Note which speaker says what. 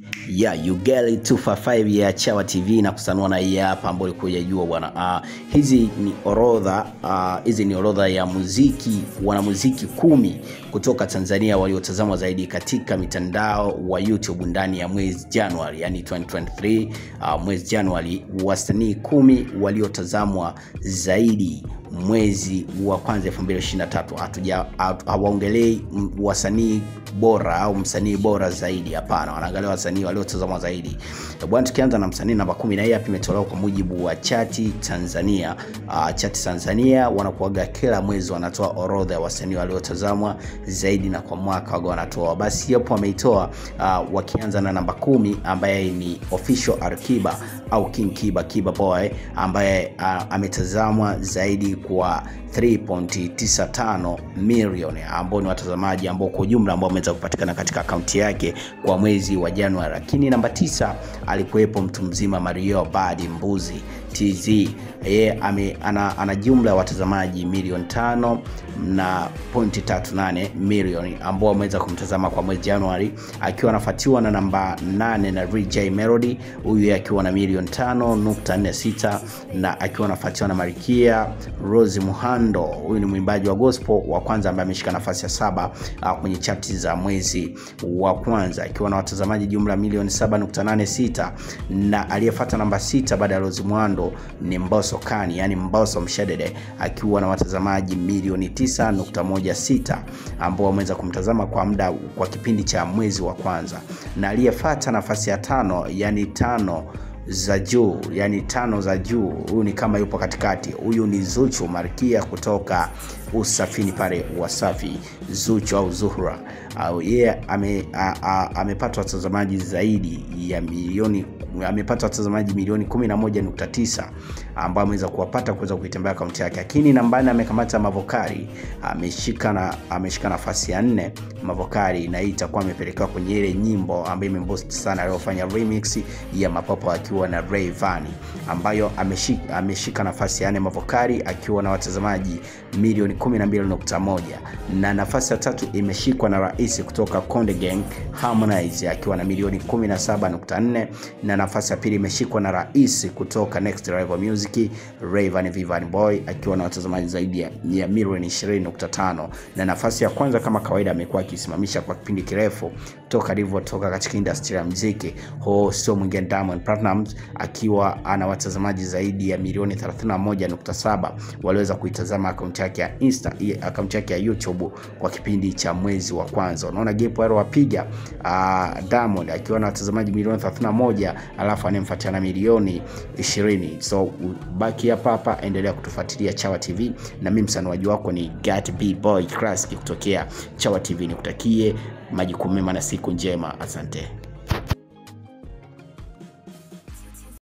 Speaker 1: Yeah, you get it 255 ya Chawa TV na kusanua na hii hapa ambayo ulikuwa hujajua bwana. Uh, hizi ni orodha uh, hizi ni orodha ya muziki wanamuziki kumi kutoka Tanzania waliotazamwa zaidi katika mitandao wa YouTube ndani ya mwezi Januari, yani 2023 uh, mwezi Januari, wasanii kumi waliotazamwa zaidi mwezi wa kwanza 2023. Hatuja hawaongelei wasanii bora au msanii bora zaidi, hapana, wanaangalia wasanii waliotazamwa zaidi bwana. Tukianza na msanii namba kumi, na hii hapa imetolewa kwa mujibu wa Chati Tanzania. Uh, Chati Tanzania wanakuaga kila mwezi wanatoa orodha ya wasanii waliotazamwa zaidi na kwa mwaka waga wanatoa, basi hapo wameitoa uh, wakianza na namba kumi ambaye ni official Arkiba au King Kiba Kiba Boy ambaye uh, ametazamwa zaidi kwa 3.95 milioni ambao ni watazamaji ambao kwa ujumla ambao wameweza kupatikana katika akaunti yake kwa mwezi wa Januari. Lakini namba tisa alikuwepo mtu mzima Mario Badi Mbuzi TZ, yeye ana, ana jumla ya watazamaji milioni tano na pointi tatu nane milioni ambao wameweza kumtazama kwa mwezi Januari, akiwa anafuatiwa na namba nane na RJ Melody, huyu akiwa na milioni tano nukta nne sita na akiwa anafuatiwa na Marikia Rose Muhando, huyu ni mwimbaji wa gospel wa kwanza ambaye ameshika nafasi ya saba uh, kwenye chati za mwezi wa kwanza akiwa na watazamaji jumla milioni 7.86 na aliyefuata namba sita baada ya Rose Muhando ni Mbosso Kani, yani Mbosso Mshedede akiwa na watazamaji milioni 9.16 ambao wameweza kumtazama kwa muda kwa kipindi cha mwezi wa kwanza, na aliyefuata nafasi ya tano yani tano za juu yani tano za juu, huyu ni kama yupo katikati. Huyu ni Zuchu Malkia kutoka Usafini pale Wasafi, Zuchu au Zuhra au yeye ame, amepata watazamaji zaidi ya milioni amepata watazamaji milioni 11.9 ambao ameweza kuwapata kuweza kuitembea akaunti yake. Lakini nambani amekamata Mavokari, ameshika na ameshika nafasi ya nne Mavokari, na hii itakuwa amepelekewa kwenye ile nyimbo ambayo imembost sana aliyofanya remix ya Mapopo akiwa na Rayvanny, ambayo ameshika, ameshika nafasi ya nne Mavokari akiwa na watazamaji milioni 12.1 na nafasi ya tatu imeshikwa na Rais kutoka Konde Gang Harmonize akiwa na milioni 17.4 na nafasi ya pili imeshikwa na Rais kutoka Next Level Music Rayvanny Vivani Boy akiwa na watazamaji zaidi ya, ya milioni 20.5 na nafasi ya kwanza kama kawaida amekuwa akisimamisha kwa kipindi kirefu toka alivyotoka katika industry ya muziki, ho sio mwingine Diamond Platnumz akiwa ana watazamaji zaidi ya milioni 31.7 waliweza kuitazama akaunti yake ya Insta, akaunti yake ya YouTube kwa kipindi cha mwezi wa kwanza. Unaona gap aliyowapiga uh, Diamond akiwa na watazamaji milioni 31 alafu anemfuatia na milioni 20. So baki hapa hapa, endelea kutufuatilia Chawa TV, na mimi msanuaji wako ni Gat B Boy Classic kutokea Chawa TV. Nikutakie majukumu mema na siku njema, asante.